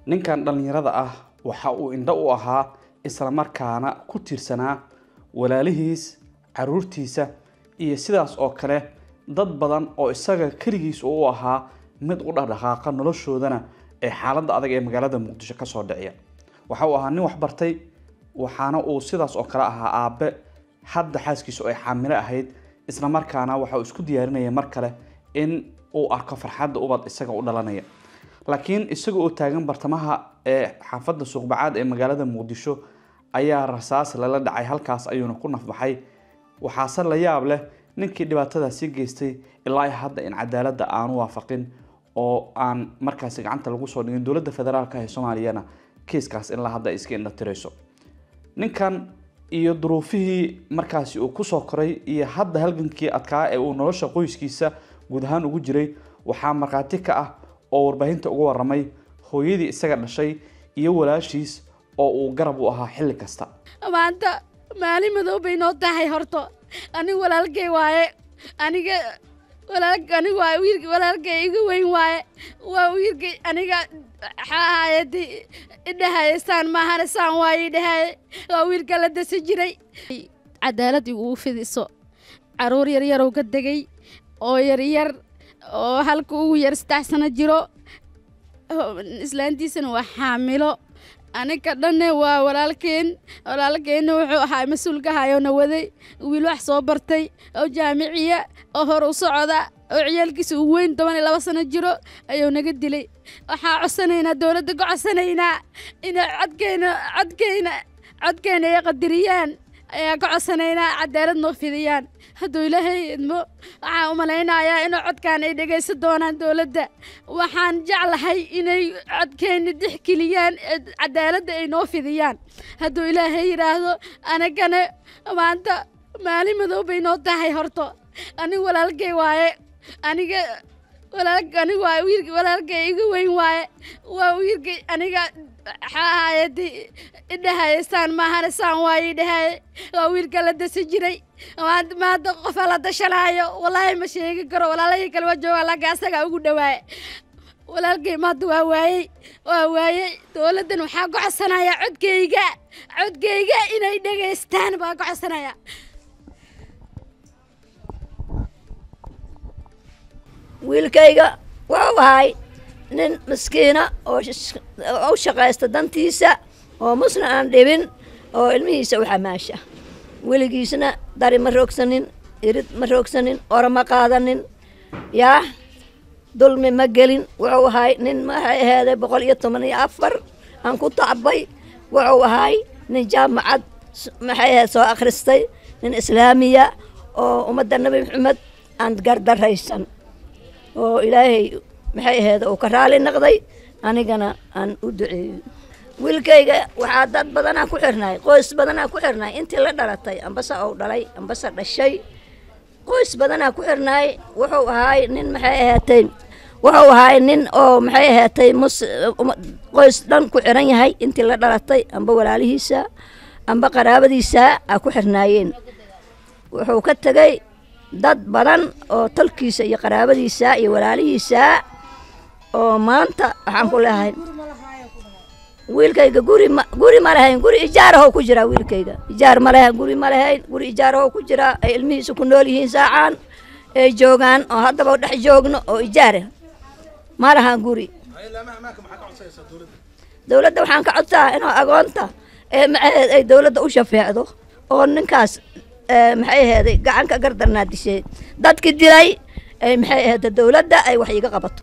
ninkan dhallinyarada ah waxa uu indho u ahaa islamarkaana ku tiirsanaa walaalihiis caruurtiisa iyo sidaas oo kale dad badan oo isaga keligiis u ahaa mid u dhaqdhaqaaqa noloshoodana ee xaaladda adag ee magaalada muqdisho kasoo dhiciya waxa uu ahaa nin waxbartay waxaana uu sidaas oo kale ahaa aabe hadda xaaskiisu ay xaamilo ahayd islamarkaana waxa uu isku diyaarinaya mar kale in uu arko farxadda ubad isaga u dhalanaya laakiin isaga oo taagan bartamaha ee xaafadda suuqbacaad ee magaalada muqdisho ayaa rasaas lala dhacay halkaas ayuuna ku nafbaxay waxaase la yaab leh ninkii dhibaatadaasi geystay ilaa hadda in cadaaladda aanu waafaqin oo aan markaasi gacanta lagu soo dhigin dowladda federaalka ee soomaaliyana kiiskaas ilaa hadda ay iska indhatirayso ninkan iyo duruufihii markaasi uu kusoo koray iyo hadda halgankii adkaa ee uu nolosha qoyskiisa guud ahaan ugu jiray waxaa markhaati ka ah oo warbaahinta uga waramay hooyadii isaga dhashay iyo walaashiis oo uu garab u ahaa xilli kasta maanta maalin madow bay noo tahay horto anigu walaalkay waaye aniga walaal anigu waa wiilka walaalkay iga weyn waaye waa wiilkay aniga xaahayadi idhahaye saan maahane saan waaye idhahaye waa wiilka la dasa jiray cadaalad iguu fidiso caruur yaryarow ka degay oo yaryar oo halka ugu yar saddex sano jiro islaantiisana waa xaamilo aniga dhanne waa walaalkeen walaalkeenna wuxuu ahaa mas-uulka hayona waday wiil wax soo bartay oo jaamiciya oo hor u socda oo ciyaalkiisa uu weyn toban iyo laba sano jiro ayuu naga dilay waxaa codsanaynaa dowladda ka codsanaynaa inay codkeyna codkeyna codkeyna ay qadiriyaan ayaa ka codsanaynaa cadaalad noo fidiyaan hadduu ilaahay idmo waxaan u malaynayaa inuu codkaan ay dhegaysan doonaan dowladda waxaan jeclahay inay codkeenna dixgeliyaan cadaaladda ay noo fidiyaan hadduu ilaahay yidhaahdo anagana maanta maalin madow bay noo tahay horto anigu walaalkay waaye aniga walaal anigu waa wiilka walaalkay iga weyn waaye waa wiilkay aniga xaahayadi idhahaye saan maahane saan waaye idhahaye waa wiilka la dasa jiray maanta maanta qofa la dashanaayo wallaahi ma sheegi karo walaalahii kale waa joogaa laakiin asagaa ugu dhawaaye walaalkay maanta waa waayey waa waayey dowladdan waxaa ka codsanayaa codkayga codkayga inay dhegaystaan baa ka codsanaya wiilkayga wuxuu ahay nin maskiina oo u shaqaysta dantiisa oo musna aan dhibin oo ilmihiisa u xamaasha weligiisna dari ma roogsanin irid ma roogsanin ora ma qaadanin yaa dulmi ma gelin wuxuu ahay nin maxay aheeday boqol iyo toban iyo afar aan ku tacbay wuxuu ahay nin jaamacad maxay aheed soo akhristay nin islaamiya oo ummadda nebi maxamed aan gardaraysan oo ilaahay maxay aheed uu ka raali naqday anigana aan u duceeyo wiilkayga waxaa dad badanaa ku xirnay qoys badanaa ku xirnay intii la dhalatay ambase ou dhalay ambase dhashay qoys badanaa ku xirnay wuxuu ahaay nin maxay ahaatay wuxuu ahaay nin oo maxay ahaatay mus qoys dhan ku xiran yahay intii la dhalatay amba walaalihiisa amba qaraabadiisa a ku xirnaayeen wuxuu ka tegey dad badan oo tolkiisa iyo qaraabadiisa iyo walaalihiisa oo maanta waxaan ku leehay wiilkayga guri ma guri ma lahayn guri ijaarahow ku jiraa wiilkayga ijaar ma lahayn guri ma lahayn guri ijaarahow ku jiraa ay ilmihiisa ku nool yihiin saacaan ay joogaan oo haddaba dhex joogno oo ijaara ma lahaan guri dowladda waxaan ka codsaa inuu agoonta ee maxaheed ay dowladda u shafeecdo oo ninkaas maxay aheeday gacanka gardarnaa dishay dadki dilay ay maxay aheeda dowladda ay wax iga qabato